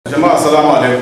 jama'a salamu alaikum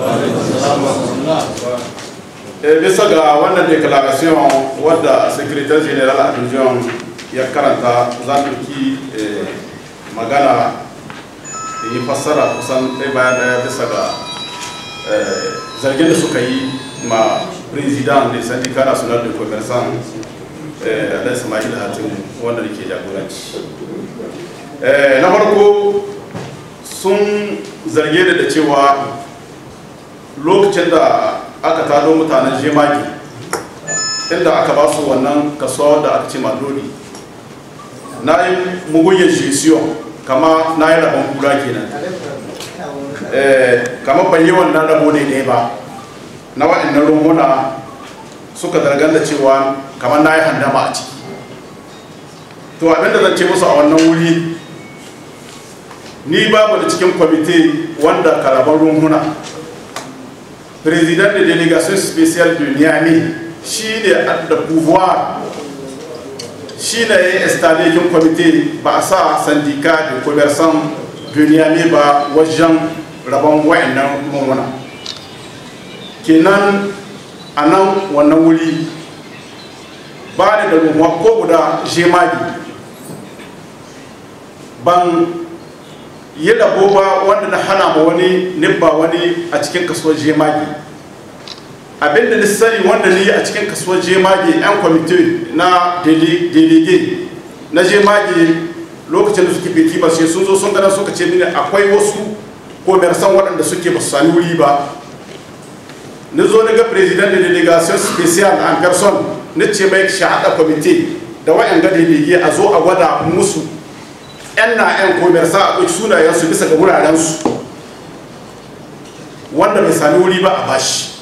eh bisa ga wannan declaration wadda secretary general adjoint ya karanta za mu ki magana da yi fassara kusan ɗaya bayan ɗaya bisa ga zargin da suka yi ma president da syndicat national de commerçant alai sama'il hatim wanda da ke jagoranci na farko sun zarge da da cewa lokacin da aka tado mutanen jemagi inda aka ba su wannan kaso da aka ce madoni na yi mugunyar jesiyon kama na yi rabon kura kenan kama ban yi wannan rabo ne ne ba na waɗannan rumuna suka zargan da cewa kamar na yi handama a ciki to abinda zan ce musu a wannan wuri ni babu da cikin kwamite wanda karaban rumuna president de délégation spéciale de niamey shi ne da pouvoir shi ne ya installe kin kwamite ba a sa sandika da commerçant de niamey ba wajen rabon wayannan rumuna kenan a nan wannan wuri ba da rumuwa ko guda jemagi ban yi rabo ba wanda na hana ma wani nibba wani a cikin kasuwar jemage abinda ni sani wanda ni a cikin kasuwar jemage yan kwamite na delege na jemage lokacin da suke fiti ba sai sun zo sun gana suka ce mini akwai wasu komersan waɗanda suke ba su sami wuri ba ni zo na ga president da delegation special en person ni ce mai shahada kwamite da wa'yan ga delege a zo a gwada musu 'yan na 'yan komersa a ɗauki sunayensu bisa ga wurarensu wanda bai sami wuri ba a bashi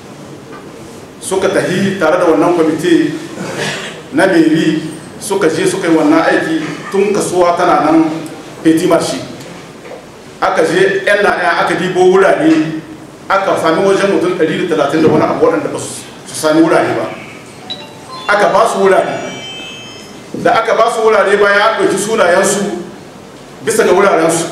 suka tahi tare da wannan kwamite na meri suka je suka yi wannan aiki tun kasuwa tana nan petit marché aka je 'yan na 'yan aka dibo wurare aka sami wajen mutum 130 da wani abu waɗanda ba su sami wurare ba aka ba su wurare da aka ba su wurare bayan an ɗauki sunayensu bisa ga wurarensu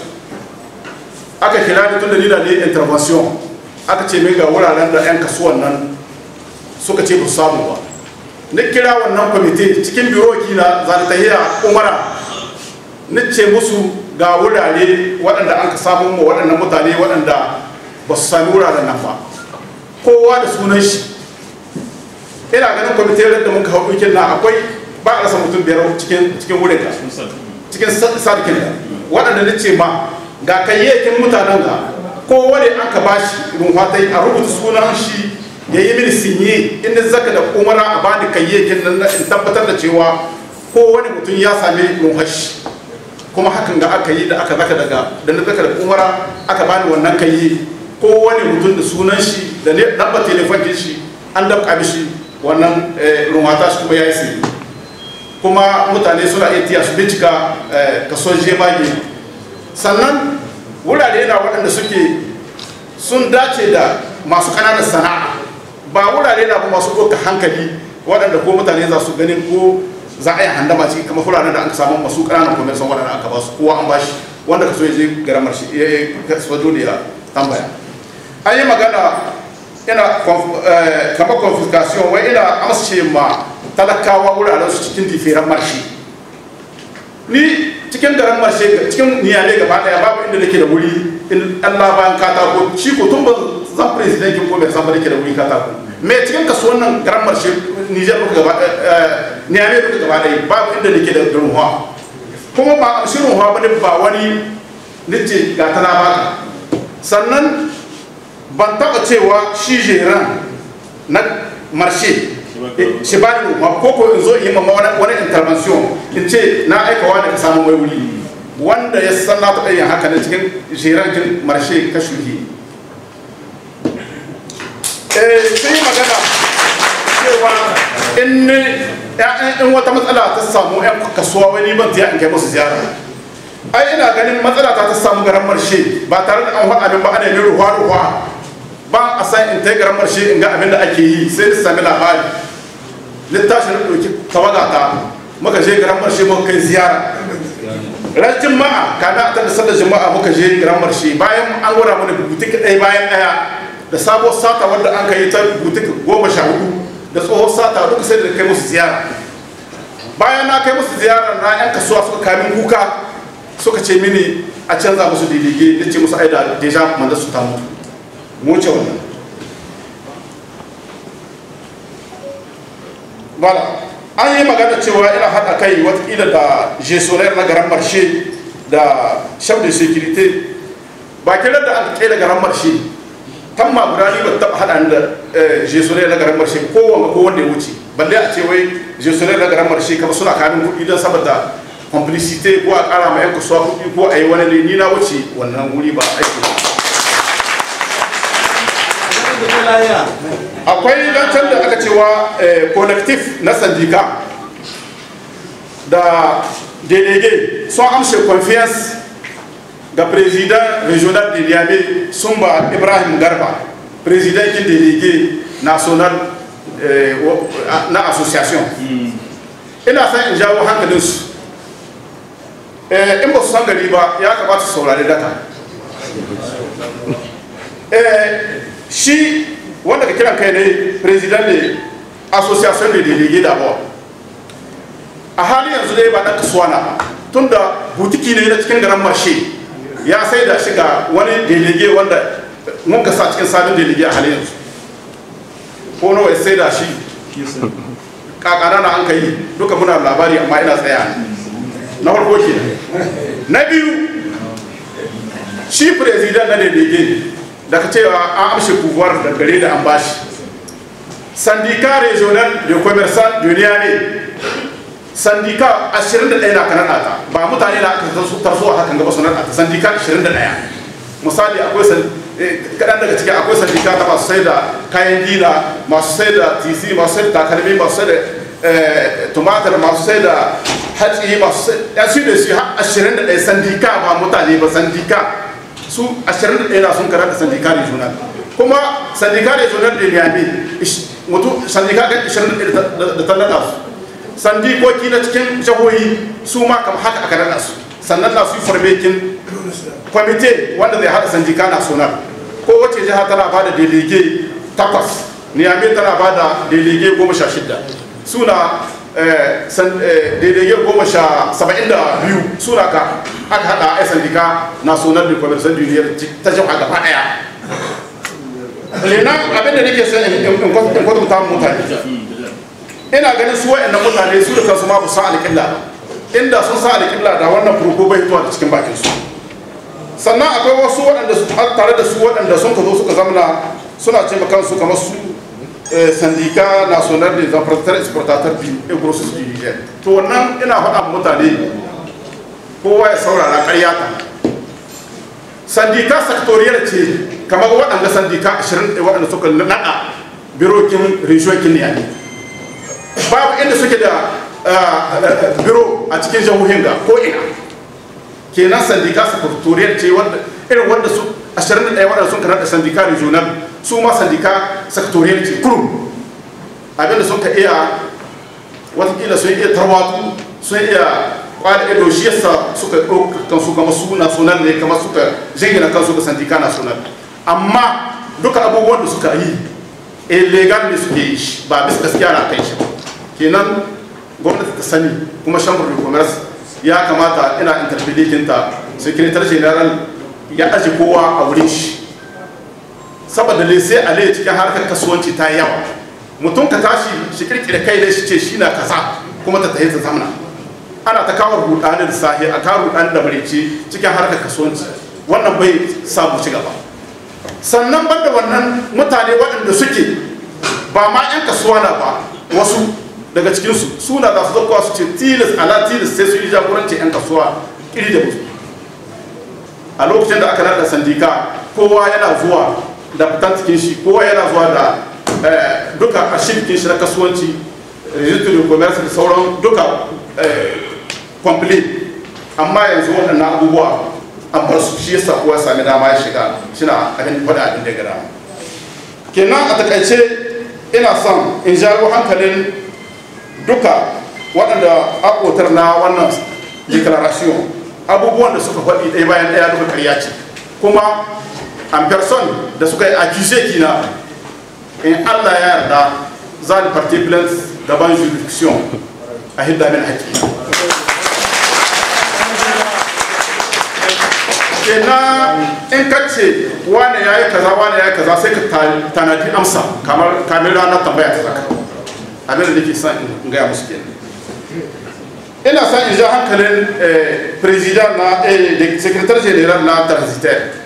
aka kira da tun da nina ne intervention aka ce mai ga wuraren da 'yan kasuwan nan suka ce ba su samu ba na kira wannan kwamite cikin biroki na za ta tahiya umara na ce musu ga wurare waɗanda an ka samu ma waɗannan mutane waɗanda ba su sami wuraren nan ba kowa da sunan shi ina ganin kwamite da muka hau ɗaukin na akwai ba a rasa mutum biyar cikin cikin wurin ka cikin sadikin da waɗanda na ce ma ga kayyakin mutanen ga kowane an ka bashi rumfatai a rubuta sunan shi ya yi mini sinye inda zaka da umara a bani kayyakin nan in tabbatar da cewa kowane mutum ya sami rumfashi kuma hakan ga aka yi da aka zaka daga da na zaka da umara aka bani wannan kayye kowane mutum da sunan shi da namba telefon shi an dabka mishi wannan rumfata shi kuma ya yi sinye kuma mutane suna iya tiya su bincika kaso jemage sannan wurare na waɗanda suke sun dace da masu ƙananan sana'a ba wurare na ba masu ɗauka hankali waɗanda ko mutane za su ganin ko za a yi handama ciki kamar wuraren da an samu masu ƙananan kwamersan waɗanda aka ba su kowa an bashi wanda ka so ya je garamar shi ya yi kasuwa dole ya tambaya an yi magana ina kamar confiscation wai ina amsce ma talakawa wuraren su cikin diferan marshe ni cikin garin marshe cikin niyale gaba daya babu inda nake da wuri in Allah bayan katako shi ko tun ba zan presidentin ko bai san ba nake da wuri katako me cikin kasuwan nan garin marshe Niger duka gaba niyale duka gaba daya babu inda nake da runwa kuma ba shi runwa ba ne ba wani nace ga tana baka sannan ban taba cewa shi jeran na marshe shi ba ni ma ko ko in zo in yi ma wani intervention in ce na aika wani ka samu mai wuri wanda ya san na taɓa yin haka na cikin jiragen marshe ka shuhi sai yi magana cewa in in wata matsala ta samu yan kasuwa wani ban ta in kai musu ziyara ai ina ganin matsala ta ta samu garan marshe ba tare da an faɗa min ba ana yin ruwa ruwa ba a san in ta garan marshe in ga abin da ake yi sai da sami labari littafin da ɗauki tawaga ta muka je garan marshe muka kai ziyara ran juma'a kana ta da sallar juma'a muka je grand marché bayan an gwada mana butik ɗaya bayan ɗaya da sabuwar sata wanda an kai ta butik goma sha hudu da tsohon sata duka sai da kai musu ziyara bayan na kai musu ziyara na yan kasuwa suka kamin kuka suka ce mini a canza musu didige da ce musu aida deja manda su ta mutu mu ce wannan bala an yi magana cewa ina haɗa kai watakila da jesonar na garan marshe da chef de sécurité ba kiran da aka kai da garan marshe kan ma guda ni ba taɓa haɗa da jesonar na garan marshe ko wanga ko wanda ya wuce balle a ce wai jesonar na garan marshe kama suna kamin kuɗi don saboda complicité ko a ƙara ma 'yan kasuwa kuɗi ko a yi wani ne ni na wuce wannan wuri ba aiki ba akwai zancen da aka cewa collectif na sandika da délégué sun amshe confiance ga président régional de niamey sumba ibrahim garba président kin délégué national na association ina san in jawo hankalinsu in ba su san gari ba ya kamata su saurari daka shi wanda ka kiran kai ne president ne association de délégué d'abord a halin yanzu dai ba dan kasuwa na ba tunda butiki ne na cikin garan marshe ya sai da shiga wani délégué wanda mun ka sa cikin sabon délégué a halin yanzu ko nawa ya sai da shi kakana na an kai duka muna labari amma ina tsaya na farko ke na biyu shi president na délégué daga cewa an amshe pouvoir da gare da an bashi syndicat régional de commerçant de Niamey syndicat 21 na kanada ta ba mutane na aka su tarso a hakan gaba sunan ta syndicat 21 misali akwai kadan daga cikin akwai syndicat ta masu sai da kayan gina masu sai da tc masu sai da takalmi masu sai da tumatir masu sai da hatsi masu sai da su da su 21 syndicat ba mutane ba syndicat su 21 na sun karanta sandika regional kuma sandika regional da niyami mutu sandika kan 21 da tallata su sandikoki na cikin jihohi su ma kama haka aka nada su sannan na su yi farmekin kwamite wanda zai hada sandika national ko wace jiha tana ba da delege takwas niyami tana ba da delege goma sha shida suna daidai goma sha saba'in da biyu suna ka aka hada a sandika national de commerce duniyar ta jama'a gaba daya lena abin da nake son in kwatanta mutane ina ganin su wa'annan mutane su da kansu ma ba san alƙibla inda sun san alƙibla da wannan furko bai fitowa da cikin bakin su sannan akwai wasu waɗanda tare da su waɗanda sun ka zo suka zamana suna ce kansu kamar su syndicat national des importateurs exportateurs et grossistes du Niger to wannan ina faɗa mutane kowa ya saurara ƙarya ta sandika sectorial ce kamar waɗanda sandika 20 waɗanda suka naɗa birokin regionkin ne babu inda suke da biro a cikin jihohin ga ko ina kenan sandika sectorial ce irin wanda su 21 waɗanda sun karanta sandika regional su ma sandika sectorial ce kurum abinda sun ka iya watakila sun iya tarwatu sun iya kwada ido shi yasa suka ɗauka kansu kama su national ne kama suka jingina kansu ga sandika national amma duka abubuwan da suka yi illegal ne suke yi ba bisa gaskiya na kai shi kenan gwamnati ta sani kuma chamber de commerce ya kamata ina interpelating-ta secretary general ya aji kowa a wurin shi saboda lese a laye cikin harkar kasuwanci ta yawa mutum ka tashi shi kirkira kai ne shi ce shi na kasa kuma ta tahi ta zamana ana ta kawo rudani da sahi a kawo rudani da marici cikin harkar kasuwanci wannan bai samu ci gaba sannan banda wannan mutane waɗanda suke ba ma 'yan kasuwa na ba wasu daga cikinsu suna za su zakuwa su ce tilis ala tilis sai su yi jagoranci 'yan kasuwa iri da musu a lokacin da aka nada sandika kowa yana zuwa da fitan cikin shi kowa yana zuwa da duka a shirkin shi na kasuwanci registry commerce da sauran duka complete amma yanzu waɗannan abubuwa an bar su shi yasa kowa sami dama ya shiga shina abin faɗa abin da gada kenan a takaice ina son in jago hankalin duka waɗanda akotar na wannan declaration abubuwan da suka faɗi ɗaya bayan ɗaya duka ƙarya ce kuma en person da suka yi accuse kina in Allah ya yarda za ni party plans gaban jurisdiction a hidda min haƙƙi kenan in ka ce wane ya yi kaza wane ya yi kaza sai ka tanadi amsa kamar kamar ranar tambaya ta zaka abin da nake son in gaya musu kenan ina son in ja hankalin president na secretary general na transitaire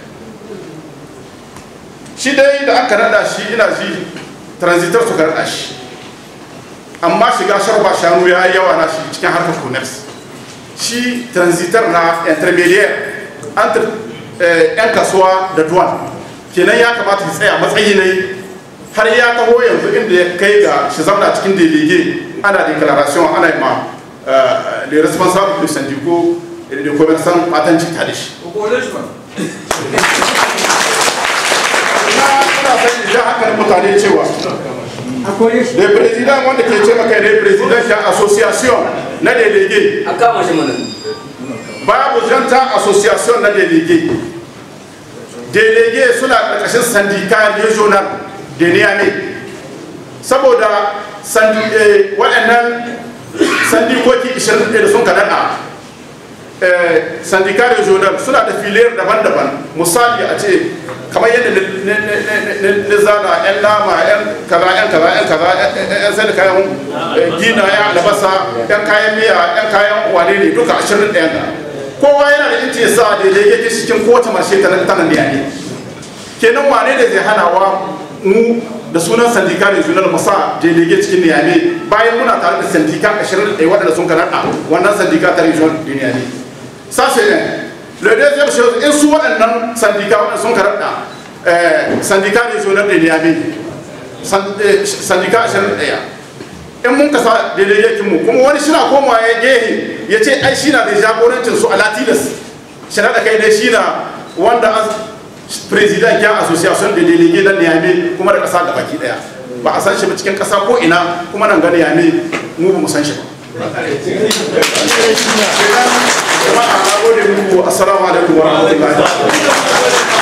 shi dai da aka nada shi ina ji transitor suka nada shi amma shiga sharba shanu ya yi yawa na shi cikin harkar commerce shi transitor na intermediaire entre yan kasuwa da duwan kenan ya kamata ya tsaya matsayi ne har ya taho yanzu inda ya kai ga shi zamana cikin delege ana declaration ana yi ma les responsables du syndicat et des commerçants patanci tare shi ina son in ja hankalin mutane cewa da president wanda ke ce maka ne president ya association na delege a kama shi mana babu janta association na delege delege suna ƙarƙashin sandika regional da niyame saboda waɗannan sandikoki 21 da sun kaɗaɗa sandika regional suna da filiyar daban-daban misali a ce kamar yadda na zana 'yan nama 'yan kaza 'yan kaza 'yan kaza 'yan sai da kayan gina ya albasa 'yan kayan miya 'yan kayan wane ne duka 21 kowa yana da inci sa da ya yake cikin kowace marshe ta nan tanan ne kenan wane da zai hana wa mu da sunan sandika ne sunan masa delege cikin niyame bayan muna tare da sandika 21 waɗanda sun kanada wannan sandika ta region de niyame ça c'est un le deuxième chose in su waɗannan sandika waɗanda sun kanada sandika regional de niyame sandika 21 in mun kasa delegatin mu kuma wani shina komawa ya gehe ya ce ai shina da jagorancin su a latinas shina da kai ne shina wanda president ya association da delege na niyame kuma da kasa da baki daya ba a san shi ba cikin kasa ko ina kuma nan ga niyame mu ba mu san shi ba jama'a na gode muku assalamu alaikum wa rahmatullahi